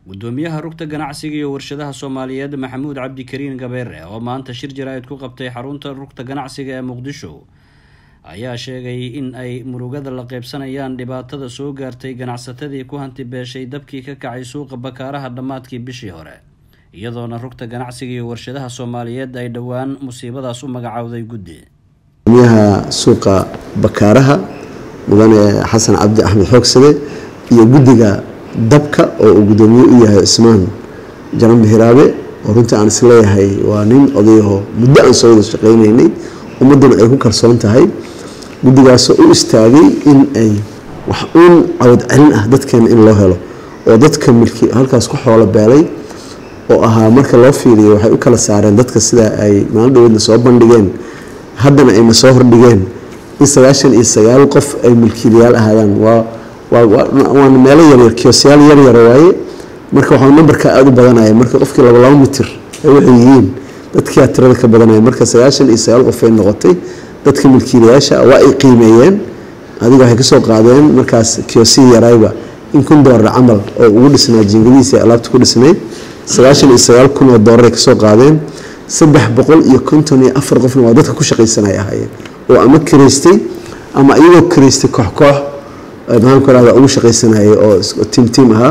gudoomiyaha rugta ganacsiga iyo warshadaha soomaaliyeed maxamuud cabdikariin gabeere oo maanta shir jaraa'id ku qabtay xarunta rugta ganacsiga ee muqdisho ayaa sheegay in ay murugada la qeybsanayaan dhibaatada soo gaartay ganacsatadii ku hanti beeshay dabkii ka kacay suuqa bakaaraha dhammaadkii bishii hore iyadoona rugta ganacsiga iyo warshadaha soomaaliyeed ay dhowaan musiibadaas u magacowday guddi gudoomiyaha suuqa bakaaraha mudane xasan cabdi axmed xoogsade iyo guddiga dabka oo uu gudoomiye u yahay cismaan jaranbe hiraabe oo runtii aan isleeyahay waa nin odayaho muddo aan soo wada shaqaynaynay ummadduna ay ku kalsoon tahay guddigaasoo u istaagay in ay wax uun cawad celin ah dadkeena in loo helo oo dadka milki halkaas ku xoolo beelay oo ahaa marka loo fiiriyo waxay u kala saareen dadka sida ay maalin dhaweedna soo bandhigeen haddana ayna soo hordhigeen in sagaashan iyo sagaal qof ay milkiilayaal ahaadaan waa waana meelo yaryar kiosyaal yaryara waaye marka waxaa nambarka aada u badanaya marka qofkii laba laba mitir ay waxay yihiin dadkiia tirada ka badanaya marka sagaashan iyo sagaal qof ay noqotay dadka milkiilayaasha waa ay qiimeeyeen adiga waxay kasoo qaadeen markaas kiosii yarayba in kun doolar camal oo ugu dhisnaa jiingadihiisa alaabta ku dhisnayd sagaashan iyo sagaal kun oo doolar ay kasoo qaadeen saddex boqol iyo konton iyo afar qofna waa dadka ku shaqaysanay ahaayeen oo ama karaystay ama iyagoo karaystay koox koox maxaanku rahda ugu shaqaysanayay oo tiim tiim ahaa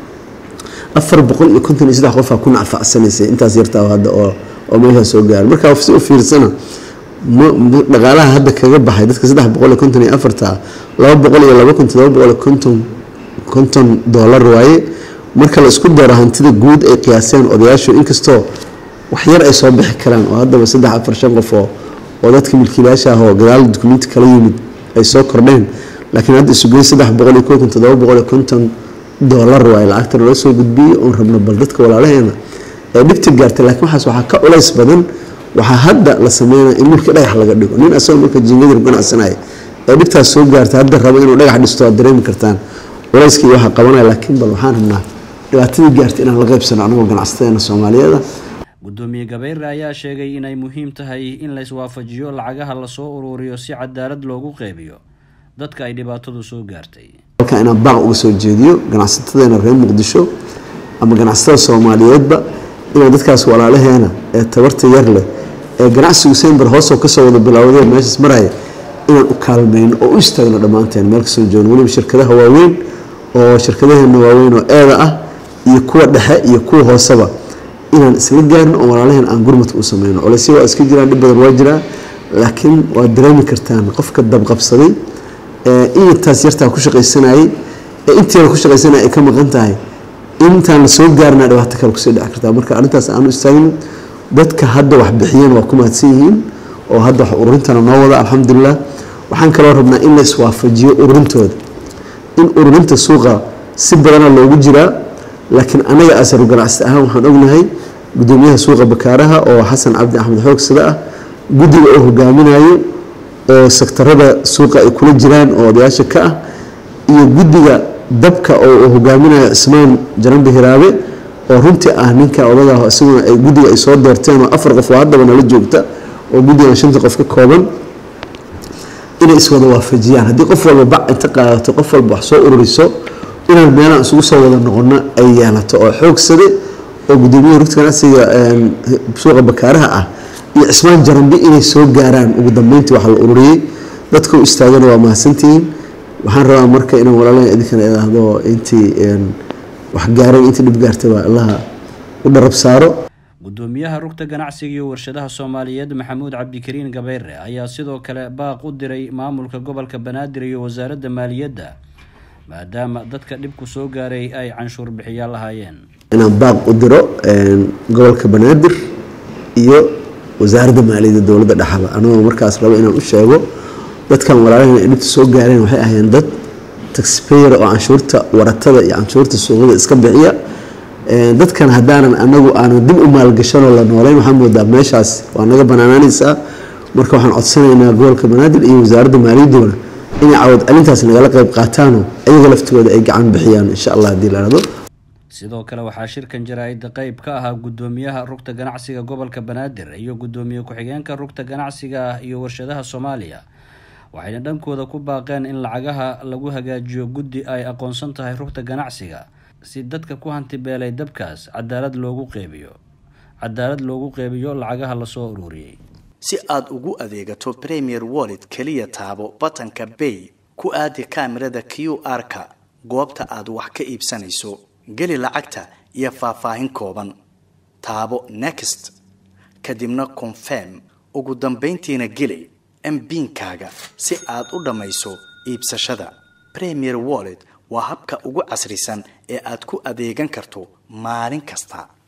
afar boqol iyo konton iyo saddex qofaa ku nacfacsanaysay intaas yartaa hadda oo oo meeshaa soo gaaray marka si u fiirsana dhaqaalaha hadda kaga baxay dadka saddex boqol iyo konton iyo afarta laba boqol iyo laba kun todoba boqol iyo konton konton doolar waaye marka la isku daro hantida guud ay qiyaaseen odayaashu inkastoo wax yar ay soo bixi karaan oo haddaba saddex afar shan qof oo oo dadka milkiilayaasha ah oo gadaal dukumenti kala yimid ay soo kordheen laakiin hadda isugey saddex boqol iyo konton todoba boqol iyo konton doolar waaye lacagta nala soo gudbiyey oon rabno bal dadka walaalaheena ee dhibta gaartay laakiin waxaas waxaa ka culays badan waxaa hadda la sameynaya in mulkii dhagax laga dhigo nin asagoo marka jiingadii ganacsanaya ee dhibtaas soo gaartay hadda rabo inuu dhagax dhisto waad dareemi kartaan culayskii waxaa qabanaya laakiin bal waxaan rabnaa dhibaatadii gaartay inaan la qaybsano anagoo ganacsateena soomaaliyeeda gudoomiye gabeere ayaa sheegay inay muhiim tahay in la iswaafajiyo lacagaha lasoo uruuriyo si cadaalad loogu qeybiyo dadka ay dhibaatadu soo gaartay halkaa inaan baaq uga soo jeediyo ganacsatadeena reer muqdisho ama ganacsatada soomaaliyeedba inaan dadkaas walaalaheena ee tabarta yar leh ee ganacsigu sember hoosoo kasoo wada bilowdee meeshaas maraya inaan u kaalmayno oo u istaagno dhammaanteen meel kasoo joogno weliba shirkadaha waaweyn oo shirkadaheena waaweyn oo eeda ah iyo kuwa dhexe iyo kuwa hooseba inaan isla gaarno oo walaalaheen aan gurmadka u sameyno colaysya waa iska jiraan dhib badan waa jiraa laakiin waad dareemi kartaan qofka dabqabsaday ee intaas yartaa ku shaqaysanayay ee inteeda ku shaqaysanaya ay ka maqan tahay intaan la soo gaarnaa dhibaato kale kusii dhici kartaa marka arrintaas aanu istaagno dadka hadda wax bixiyeen waa ku mahadsan yihiin oo hadda wax ururintana noo wada alxamdulilah waxaan kaloo rabnaa in la iswaafajiyo ururintooda in ururinta suuqa si badana loogu jiraa laakiin anaga asaru ganacsi ahaan waxaan ognahay gudoomiyaha suuqa bakaaraha oo xasan cabdi axmed xoogsada ah guddiga oo hogaaminayo oo sektarada suuqa ay kula jiraan oo odayaasha ka ah iyo guddiga dabka oo uu hogaaminayo cismaan jaranbe hiraabe oo runtii ah ninka odagaa isaguna ay guddiga ay soo doorteen oo afar qof oo haddaba nala joogta oo guddigan shanta qof ka kooban inay iswada waafajiyaan haddii qof walba bac inta qaadato qof walba wax soo ururiso inaan meelaan isugu soo wada noqono ay yeelato oo xoogsade oo gudoomiyaha rugta ganacsiga suuqa bakaaraha ah iyo cismaan jaranbe inay soo gaaraan ugu dambeyntii waxa la ururiyey dadka u istaagana waa mahadsantihiin waxaan rabaa marka inaan walaalaha idinkana idaahdo intii wax gaaray intii dhib gaartay waa allaha u dharab saaro gudoomiyaha rugta ganacsiga iyo warshadaha soomaaliyeed maxamuud cabdikariin gabeere ayaa sidoo kale baaq u diray maamulka gobolka banaadir iyo wasaaradda maaliyadda maadaama dadka dhibku soo gaaray ay canshuur bixiyaal lahaayeen inaan baaq u diro gobolka banaadir iyo wasaaradda maaliyadda dowladda dhexaba anagoo markaas rabo inaan u sheego dadkan walaalaheen ay dhibta soo gaareen waxay ahayn dad taxpayer oo canshuurta waratada iyo canshuurta suuqyada iska bixiya dadkan haddaanan anagu aanan dib u maalgashanoo la nooleyn waxaa moodaa meeshaas waa naga banaanaanaysaa marka waxaan codsanaynaa gobolka banaadir iyo wasaaradda maaliyadduna inay cawad celintaas nagala qayb qaataanoo ayaga laftigooda ay gacan bixiyaan insha allah haddii la dhahdo sidoo kale waxaa shirkan jaraa'id qeyb ka ahaa gudoomiyaha rugta ganacsiga gobolka banaadir iyo gudoomiye ku-xigeenka rugta ganacsiga iyo warshadaha soomaaliya waxayna dhankooda ku baaqeen in lacagaha lagu hagaajiyo guddi ay aqoonsan tahay rugta ganacsiga si dadka ku hantibeelay dabkaas cadaalad loogu qeybiyo cadaalad loogu qeybiyo lacagaha lasoo ururiyey si aad ugu adeegato premier wallet keliya taabo batanka bay ku aadi kaamirada q r-ka goobta aad wax ka iibsanayso geli lacagta iyo faahfaahin kooban taabo next kadibna confirm ugu dambayntiina geli mbiinkaaga si aad u dhammayso iibsashada premier wallet waa habka ugu casrisan ee aad ku adeegan karto maalin kasta